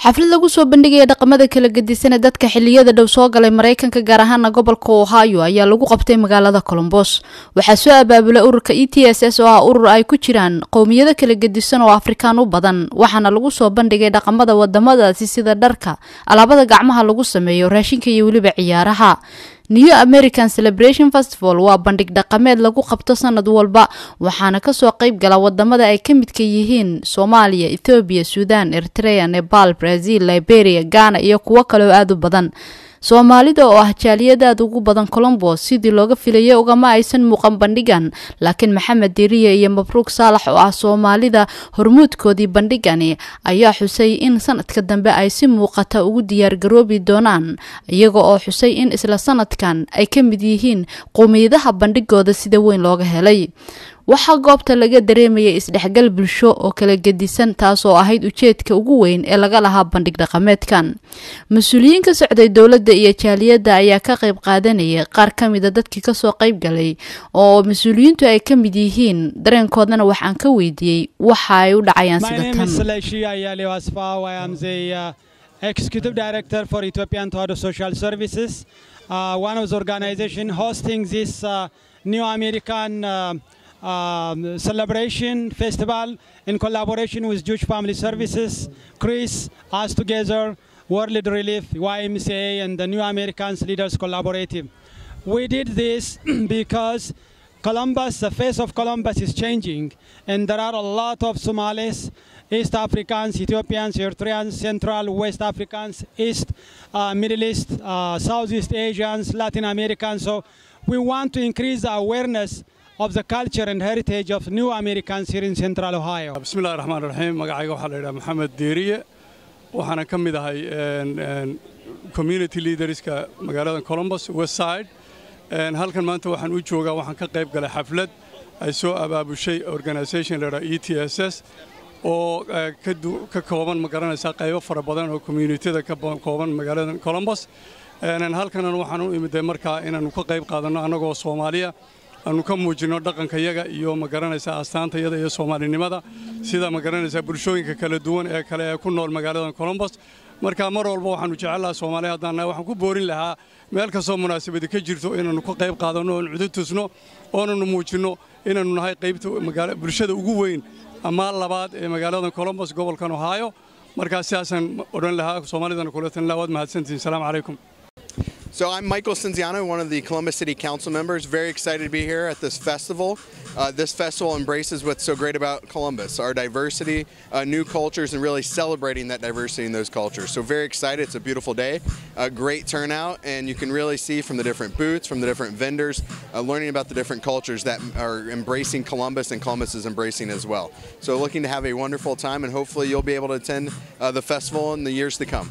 xaflad lagu soo bandhigaya dhaqamada kala gedisan ee dadka xiliyada dhow soo galay maraykanka gaar ahaana gobolka ohio ayaa lagu qabtay magaalada colombos waxaa soo abaabulay ururka e t s s oo ah urur ay ku jiraan qowmiyado kala gedisan oo afrikaan u badan waxaana lagu soo bandhigay dhaqamada wadamadaasi sida dharka alaabada gacmaha lagu sameeyo raashinka iyo weliba ciyaaraha new american celebration festival waa bandhig dhaqameed lagu qabto sanad walba waxaana kasoo qeyb gala wadamada ay ka midka yihiin soomaaliya ethoobiya suudan eritrea nepal brazil liberia ghana iyo kuwo kale oo aada u badan soomaalida oo ah jaaliyad aada ugu badan colombos sidii looga filayay ugama aysan muuqan bandhigan laakiin maxamed diriye iyo mabruug saalax oo ah soomaalida hormuudkoodii bandhigani ayaa xusay in sanadka dambe ay si muuqata ugu diyaargaroobi doonaan iyaga oo xusay in isla sanadkan ay ka mid yihiin qowmiyadaha bandhigooda sida weyn looga helay waxaa goobta laga dareemayay isdhexgal bulsho oo kala gedisan taasoo ahayd ujeedka ugu weyn ee laga lahaa bandhig dhaqameedkan mas-uuliyiin ka socday dowladda iyo jaaliyadda ayaa ka qayb qaadanayay qaar ka mida dadkii kasoo qayb galay oo mas-uuliyiintu ay ka mid yihiin dareenkoodana waxaan ka weydiiyey waxa ay u dhacayaan sida tan Executive Director for Ethiopian Todd Social Services, uh, one of the organization hosting this uh, new American uh, um, celebration festival in collaboration with Jewish Family Services, Chris, us together, World Relief, YMCA, and the New Americans Leaders Collaborative. We did this because Columbus, the face of Columbus is changing, and there are a lot of Somalis, East Africans, Ethiopians, Eritreans, Central, West Africans, East, uh, Middle East, uh, Southeast Asians, Latin Americans. So we want to increase the awareness of the culture and heritage of new Americans here in Central Ohio. bismillahi raxmaan raxiim magacayga waxaa la yidhaha maxamed diiriye waxaana ka mid ahay community leaderska magaalada colombos west side halkan maanta waxaan u joogaa waxaan ka qayb galay xaflad ay soo abaabushay organisation la yidhaha e t s s oo ka kooban ma garanaysaa qaybo fara badan oo communitida ka kooban magaalada colombos halkanan waxaan u imiday markaa inaannu ka qayb qaadanno annagoo soomaaliya aanu ka muujinno dhaqankayaga iyo ma garanaysaa astaantayada iyo soomaalinimada sida ma garanaysaa bulshooyinka kala duwan ee kale ee ku nool magaalada colombos marka mar walba waxaannu jecellaha soomaaliya haddaan nahay waxaan ku boorin lahaa meel kastoo munaasabadi ka jirto inaannu ka qayb qaadanno oon cudu tusno oonanu muujinno inaannu nahay qaybta bulshada ugu weyn ama labaad ee magaalada colombos gobolkan ohaayo markaa sidaasaan odhan lahaa soomaalidana kuletan laha waad mahadsantihin salaamu calaykum So I'm Michael Cinziano, one of the Columbus City Council members. Very excited to be here at this festival. Uh, this festival embraces what's so great about Columbus, our diversity, uh, new cultures, and really celebrating that diversity in those cultures. So very excited. It's a beautiful day, a great turnout, and you can really see from the different booths, from the different vendors, uh, learning about the different cultures that are embracing Columbus and Columbus is embracing as well. So looking to have a wonderful time, and hopefully you'll be able to attend the festival in the years to come.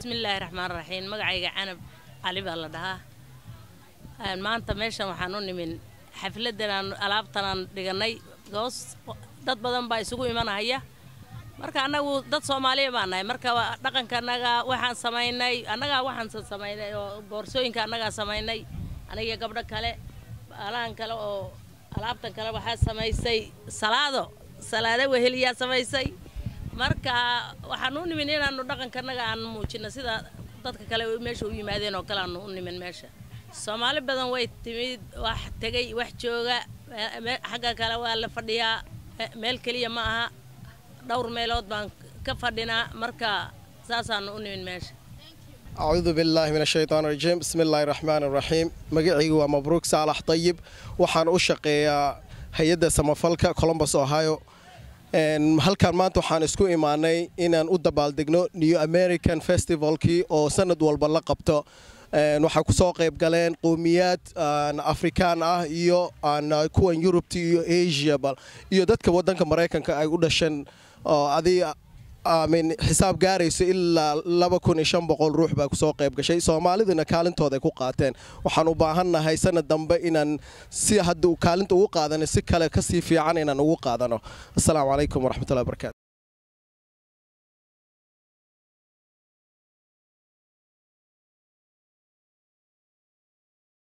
cali baa la dhahaa maanta meeshan waxaan u nimin xafladdanaan alaabtanaan dhigannay goos dad badan baa isugu imanahaya marka annagu dad soomaaliya baa nahay marka dhaqanka annaga waxaan samaynay annagaa waxaan samaynay oo boorsooyinka annagaa samaynay aniga gabdho kale alahan kale oo alaabtan kale waxaa samaysay salaado salaado weheliyaa samaysay marka waxaan u nimin inaannu dhaqanka annaga aan muujino sida dadka kale meesha u yimaadeen oo kale aanu u nimin meesha soomaali badan way timid wax tegay wax jooga xagga kale waa la fadhiyaa meel keliya ma aha dhowr meelood baan ka fadhinaa marka saasaanu u nimin meesha acuudu billaahi min ashaytaan rajiim bismi illaahi raxmaan raxiim magacaygu waa mabruuk saalax dayib waxaan u shaqeeyaa hay-adda samafalka colombos ohio halkan maanta waxaan isku imaanay inaan u dabaaldegno new american festivalkii oo sanad walba la qabto waxaa ku soo qayb galeen qowmiyaad afrikaan ah iyo kuwan yurubta iyo asiaba iyo dadka wadanka maraykanka ay u dhasheen adi min xisaab gaarayso ilaa laba kun iyo shan boqol ruux baa kusoo qayb gashay soomaaliduna kaalintooda ay ku qaateen waxaan u baahannahay sanad dambe inaan si hadda kaalinta ugu qaadano si kale kasii fiican inaan ugu qaadano assalaamu calaykum waraxmatullahi barakaatu